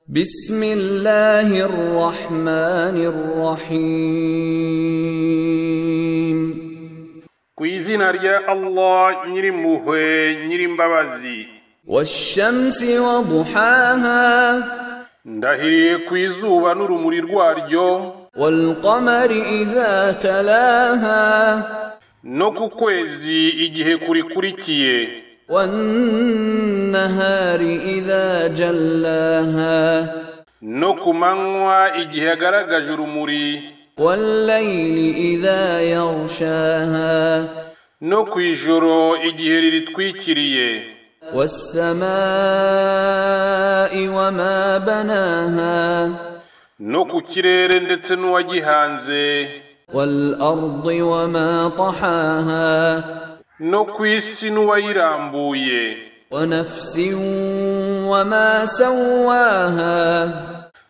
بسم الله الرحمن الرحيم ku izina rya allah nyirimpuhwe nyirimbabazi والشمس وضحاها ndahiriye ku izuba n'urumuri rwaryo والقمر إذا تلاها no ku kwezi igihe kurikurikiye والنهار إذا جلاها no ku manywa igihe yagaragaje urumuri والليل إذا يغشاها no ku ijoro igihe riritwikiriye والسماء وما بناها no ku kirere ndetse n'uwagihanze والأرض وما طحاها no ku isi n'uwayirambuye ونفس وما سواها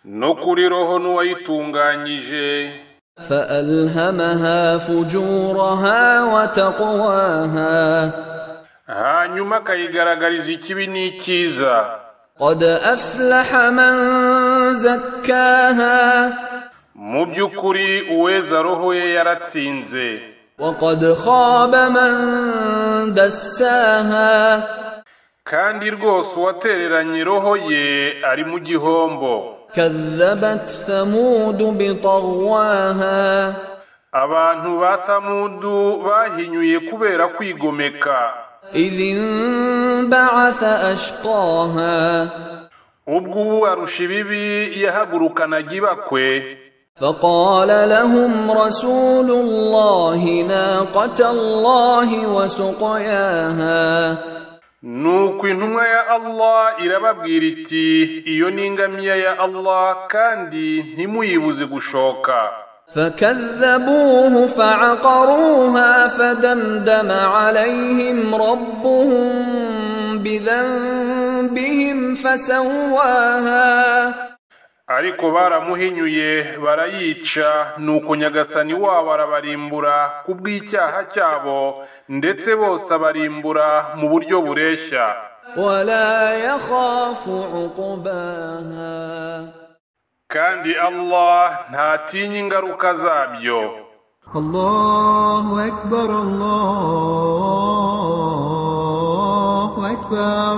no kuri roho n'uwayitunganyije فألهمها فجورها وتقواها hanyuma akayigaragariza ikibi n'icyiza قد أفلح من زكاها mu by'ukuri uweza roho ye yaratsinze وقد خاب من دساها kandi rwose uwatereranye roho ye ari mu gihombo كذبت ثمود بطغواها abantu ba samudu bahinyuye kubera kwigomeka إذ انبعث أشقاها ubwo ubarusha ibibi yahagurukanaga ibakwe فقال لهم رسول الله ناقة الله وسقياها nuko intumwa ya allah irababwira iti iyo ni ingamiya ya allah kandi ntimuyibuze gushoka فكذبوه فعقروها فدمدم عليهم ربهم بذنبهم فسواها ariko baramuhinyuye barayica nuko nyagasani wabo arabarimbura ku bw'icyaha cyabo ndetse bose abarimbura mu buryo bureshya ولا يخاف عقباها kandi allah ntatinya ingaruka zabyo الله أكبر الله أكبر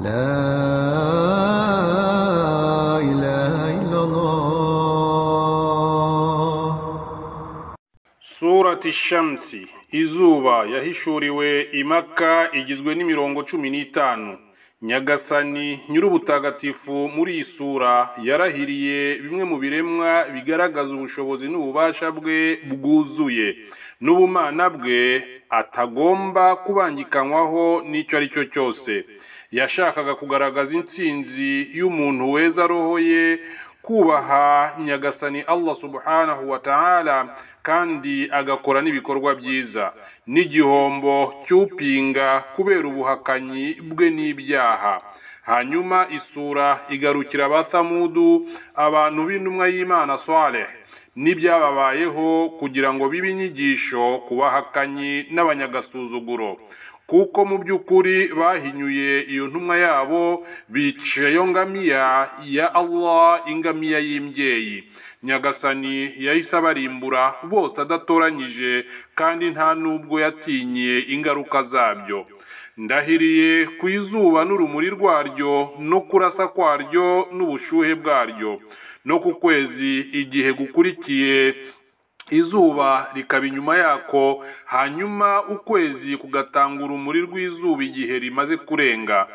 لا إله إلا الله surati shamsi izuba yahishuriwe imaka igizwe n'imirongo cumi n'itanu nyagasani nyir'ubutagatifu muri iyi sura yarahiriye bimwe mu biremwa bigaragaza ubushobozi n'ububasha bwe bwuzuye n'ubumana bwe atagomba kubangikanywaho n'icyo ari cyo cyose yashakaga kugaragaza intsinzi y'umuntu weza roho ye kubaha nyagasani Allah subhanahu wa ta'ala kandi agakora n'ibikorwa byiza n'igihombo cy'upinga kubera ubuhakanyi bwe n'ibyaha hanyuma isura igarukira abathamudu abantu b'intumwa y'imana saleh n'ibyababayeho kugira ngo bibe inyigisho ku bahakanyi n'abanyagasuzuguro kuko mu by'ukuri bahinyuye iyo ntumwa yabo bica iyo ngamiya ya Allah ingamiya y'imbyeyi nyagasani yahise abarimbura bose adatoranyije kandi nta n'ubwo yatinye ingaruka zabyo ndahiriye ku izuba n'urumuri rwaryo no kurasa kwaryo n'ubushuhe bwaryo no ku kwezi igihe gukurikiye izuba rikaba inyuma yako hanyuma ukwezi kugatanga urumuri rw'izuba igihe rimaze kurenga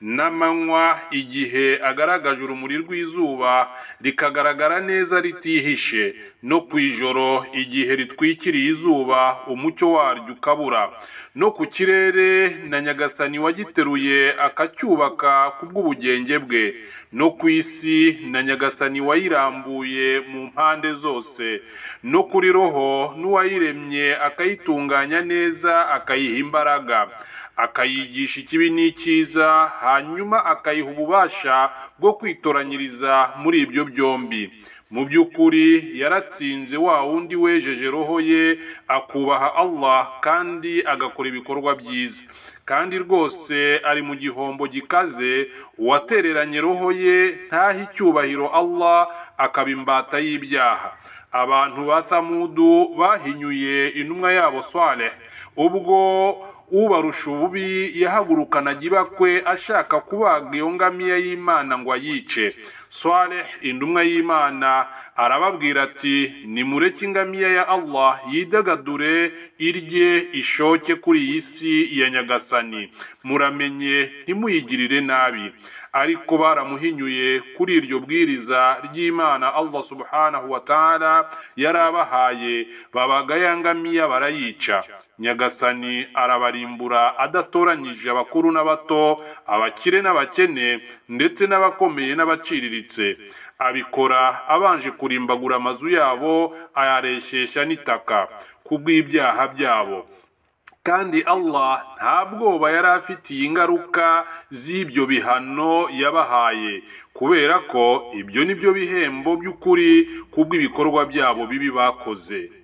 n'amanywa igihe agaragaje urumuri rw'izuba rikagaragara neza ritihishe no ku ijoro igihe ritwikiriye izuba umucyo waryo ukabura no ku kirere na nyagasani wagiteruye akacyubaka ku bw'ubugenge bwe no ku isi na nyagasani wayirambuye mu mpande zose no kuri roho n'uwayiremye akayitunganya neza akayiha imbaraga akayigisha ikibi n'icyiza hanyuma akayiha ububasha bwo kwitoranyiriza muri ibyo byombi mu by'ukuri yaratsinze wa wundi wejeje roho ye akubaha Allah kandi agakora ibikorwa byiza kandi rwose ari mu gihombo gikaze uwatereranye roho ye ntahe icyubahiro Allah akaba imbata y'ibyaha abantu ba samudu bahinyuye intumwa yabo swaleh ubwo ubarusha ububi yahagurukanaga ibakwe ashaka kubaga iyo ngamiya y'imana ngo ayice swaleh intumwa y'imana arababwira ati nimureke ingamiya ya allah yidagadure irye ishoke kuri iyi si ya nyagasani muramenye ntimuyigirire nabi ariko baramuhinyuye kuri iryo bwiriza ry'imana allah subhanahu wa ta'ala yarabahaye babaga ya ngamiya barayica nyagasani arabarimbura adatoranyije abakuru n'abato abakire n'abakene ndetse n'abakomeye n'abaciriritse abikora abanje kurimbagura amazu yabo ayareshyeshya n'itaka kubw'ibyaha byabo kandi Allah nta bwoba yari afitiye ingaruka z'ibyo bihano yabahaye kubera ko ibyo ni byo bihembo by'ukuri kubw'ibikorwa byabo bibi bakoze